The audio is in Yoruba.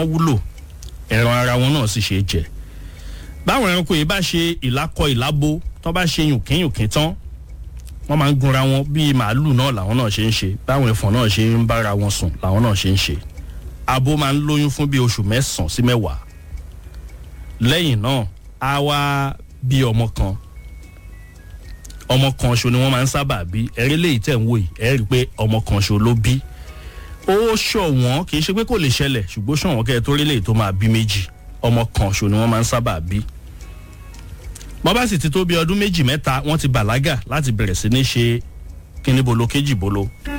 wọn wúlò ẹran ara wọn náà sì ṣe é jẹ báwọn ẹranko yìí bá ṣe ìlákọ ìlábo tó bá ṣe yùnkínyùnkín tán wọ́n máa ń gunra wọn bíi màálù náà làwọn náà ṣe ń ṣe báwọn ẹ̀fọn náà ṣe ń bára wọn sùn làwọn náà ṣe ń ṣe abo máa ń lóyún fún bíi oṣù mẹ́sàn-án sí mẹ́wàá lẹ́yìn náà á wá bí ọmọ kan ọmọ kan ṣo ni wọ́n máa ń sábà bí ẹ̀rí léyìí tẹ̀ ń wò yìí ẹ̀ rí i pé ọmọ kan ṣo ló bí ó ṣọ̀wọ́n kì í ṣe pé kò lè ṣẹlẹ̀ ṣùgbọ́n ṣọ̀wọ́n kẹ́ ẹ tó rí léyìí tó máa bí méjì ọmọ kan ṣo ni wọ́n máa ń sábà bí wọ́n bá sì ti tó bí ọdún méjì mẹ́ta wọ́n ti bàlágà láti bẹ̀rẹ̀ sí ní ṣe kíní bolo kéjì bolo